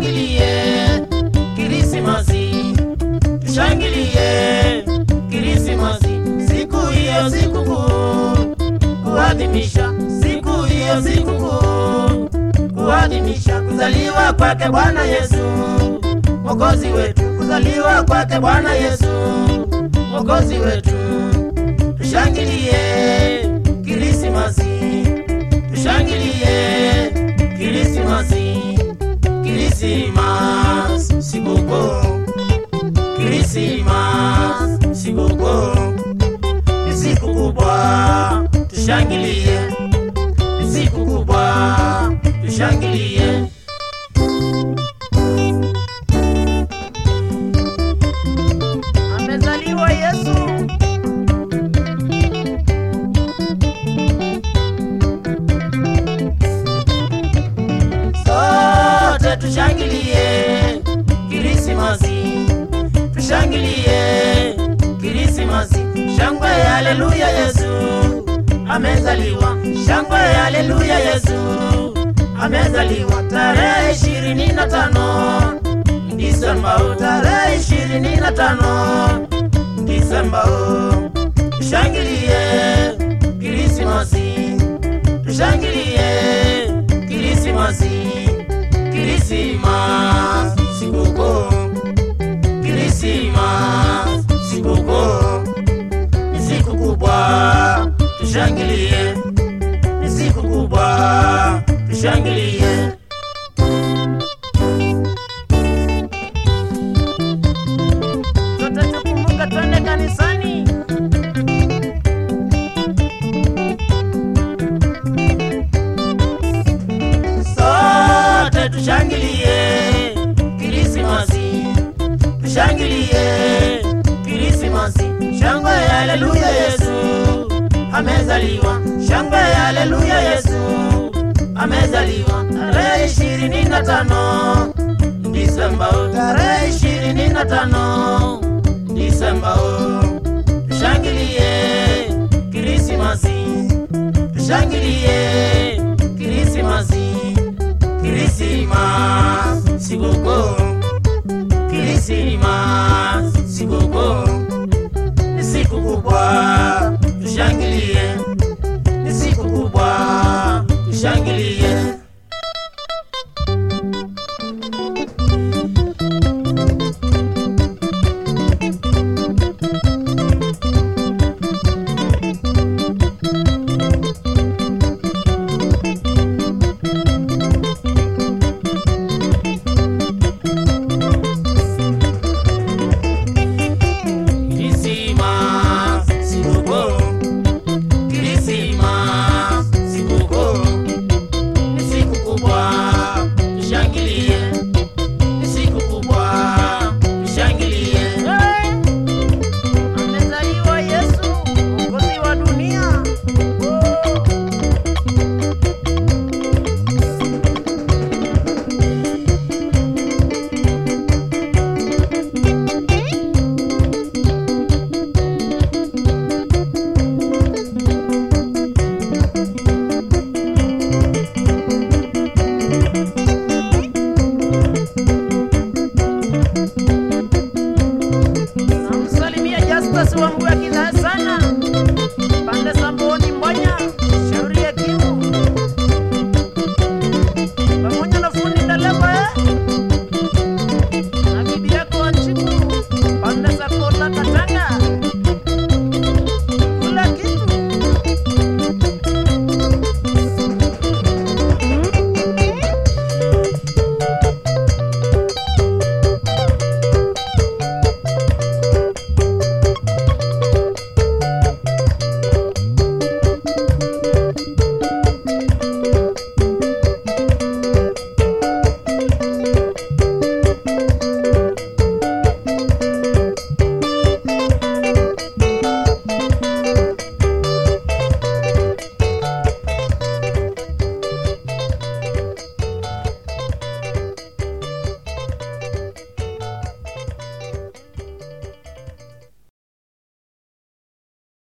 tushangilie Krismasi, tushangilie Krismasi, siku hiyo sikukuu, kuadhimisha siku hiyo sikukuu, kuadhimisha kuzaliwa kwake Bwana Yesu Mwokozi wetu, kuzaliwa kwake Bwana Yesu Mwokozi wetu, tushangilie Krismasi, tushangilie Krismasi, Krismasi sikukuu, Krismasi sikukuu ni siku kubwa, tushangilie, ni siku kubwa, tushangilie. Amezaliwa Yesu. Sote tushangilie Krismasi, tushangilie Krismasi, shangwe haleluya, Yesu amezaliwa, shangwe haleluya, Yesu amezaliwa tarehe ishirini na tano Disemba, oh, tarehe ishirini na tano Disemba, oh. tushangilie Krismasi, tushangilie Krismasi, Krismasi sikukuu Krismasi sikukuu ni siku kubwa, tushangilie, ni siku kubwa, tushangilie. Sote tukumbuka, twende kanisani. Sote tushangilie Krismasi, tushangilie Krismasi, shangwe haleluya, Yesu amezaliwa, shangwe haleluya, Yesu amezaliwa tarehe ishirini na tano Disemba, oh, tarehe ishirini na tano Disemba, oh. tushangilie Krismasi, tushangilie Krismasi, Krismasi sikukuu Krismasi sikukuu ni siku kubwa, tushangilie, ni siku kubwa, tushangilie.